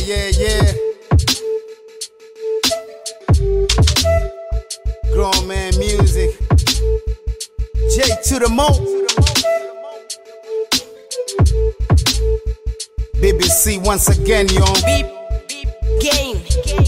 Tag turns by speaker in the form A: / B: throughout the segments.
A: yeah, yeah. Grown man music. J to the mo. BBC once again, yo.
B: Beep, beep, game.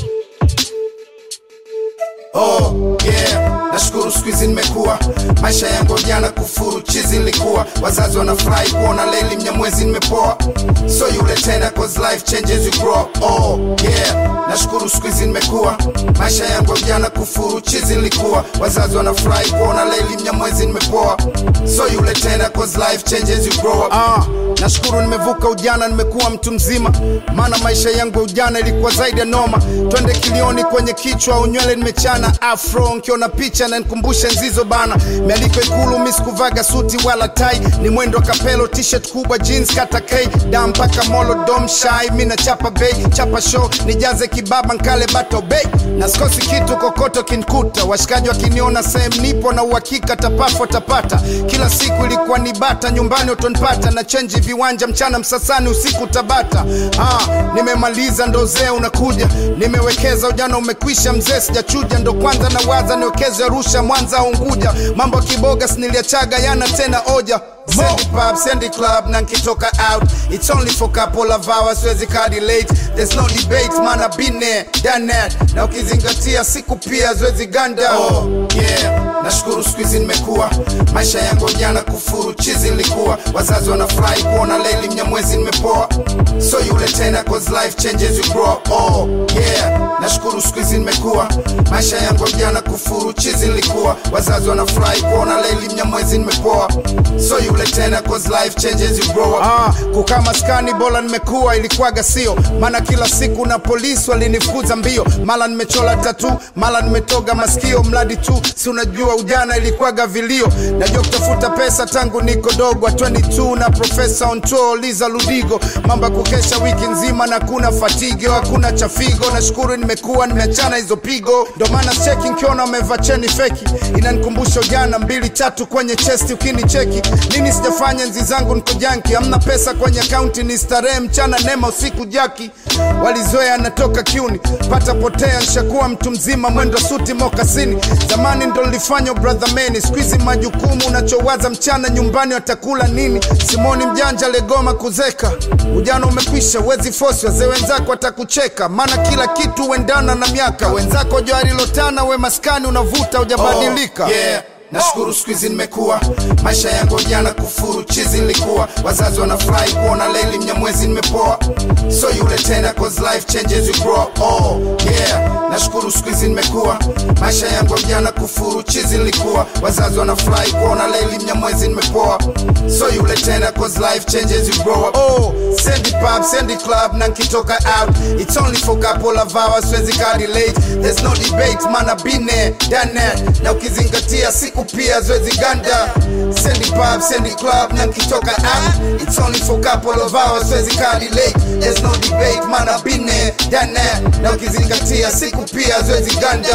A: Oh yeah, nashukuru siku hizi nimekuwa, maisha yangu jana kufuru chizi nilikuwa, wazazi wanafurahi kuona leli mnyamwezi nimepoa, so yule tena cause life changes you grow up. Oh yeah, nashukuru siku hizi nimekuwa, maisha yangu jana kufuru chizi nilikuwa, wazazi wanafurahi kuona leli mnyamwezi nimepoa, so yule tena cause life changes you grow up. Ah, nashukuru nimevuka ujana, nimekuwa mtu mzima, maana maisha yangu ya ujana ilikuwa zaidi ya noma. Twende kilioni kwenye kichwa, unywele nimechana afro, nkiona picha na nikumbushe nzizo bana. Mialiko Ikulu, mi sikuvaga suti wala tai, ni mwendo kapelo, t-shirt kubwa, jeans kata k da mpaka molo dom shai, mi na chapa bei, chapa show, nijaze kibaba nkale bato bei, na sikosi kitu kokoto kinkuta, washikaji wakiniona sehemu nipo na uhakika tapafo tapata, kila siku ilikuwa ni bata, nyumbani utonipata na chenji viwanja, mchana Msasani, usiku Tabata. Ah, nimemaliza ndo zee unakuja, nimewekeza ujana umekwisha, mzee sijachuja, ndo kwanza na waza niwekeze Arusha, Mwanza au Unguja, mambo ya kiboga siniliachaga yana tena oja Sandy pub, Sandy club, na nkitoka out It's only for couple of hours, siwezi kadi late There's no debate, man I've been there, done that Na ukizingatia siku pia zoezi ganda Oh yeah, nashukuru siku hizi nimekuwa Maisha yangu jana kufuru chizi nilikuwa Wazazi wanafurahi kuona leli mnyamwezi nimepoa So yule tena cause life changes you grow up Oh yeah, nashukuru siku hizi nimekuwa Maisha yangu jana kufuru chizi nilikuwa Wazazi wanafurahi kuona leli mnyamwezi nimepoa So yule tena cause life changes you grow up ah, kukaa maskani bora nimekuwa ilikuwaga sio maana kila siku na polisi walinifukuza mbio mara nimechola tatu mara nimetoga masikio mradi tu si unajua ujana ilikuwaga vilio najua kutafuta pesa tangu niko dogo 22 na profesa on tour liza ludigo mambo ya kukesha wiki nzima na kuna fatigo hakuna chafigo nashukuru nimekuwa nimeachana hizo pigo ndo maana cheki nkiona umevaa cheni feki inanikumbusha ujana mbili tatu kwenye chesti ukinicheki nini sijafanya nzi zangu niko janki amna pesa kwenye akaunti ni starehe mchana nema usiku jaki walizoea natoka kiuni pata potea nshakuwa mtu mzima mwendo suti mokasini zamani ndo nilifanya brother meni skuizi majukumu unachowaza mchana nyumbani watakula nini simoni mjanja legoma kuzeka ujana umekwisha wezi fosi wazee wenzako watakucheka maana kila kitu huendana na miaka wenzako joarilotana we maskani unavuta ujabadilika
C: Oh, yeah. nashukuru siku hizi nimekuwa maisha yangu jana kufuru chizi nilikuwa wazazi wanafurahi kuona leli mnyamwezi nimepoa so yule tena cause life changes you grow up. oh yeah nashukuru siku hizi nimekuwa maisha yangu jana kufuru chizi nilikuwa wazazi wanafurahi kuona leli mnyamwezi nimepoa so yule tena cause life changes you grow up.
A: Oh, Sandy pub, Sandy club, na nkitoka out It's only for couple of hours, siwezi kadi late There's no debate, man I've been there, done that Na ukizingatia siku pia zoezi ganda Sandy pub, Sandy club, na nkitoka out It's only for couple of hours, siwezi kadi late There's no debate, man I've been there, done that Na ukizingatia siku pia zoezi ganda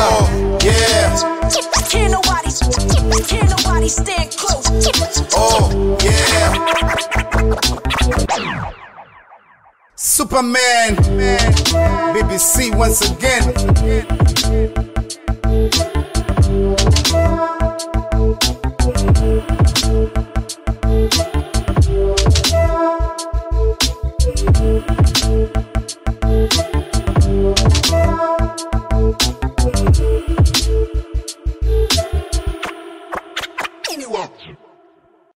C: yeah
B: Can't nobody, can't nobody stand close.
C: oh yeah
A: Superman, BBC once again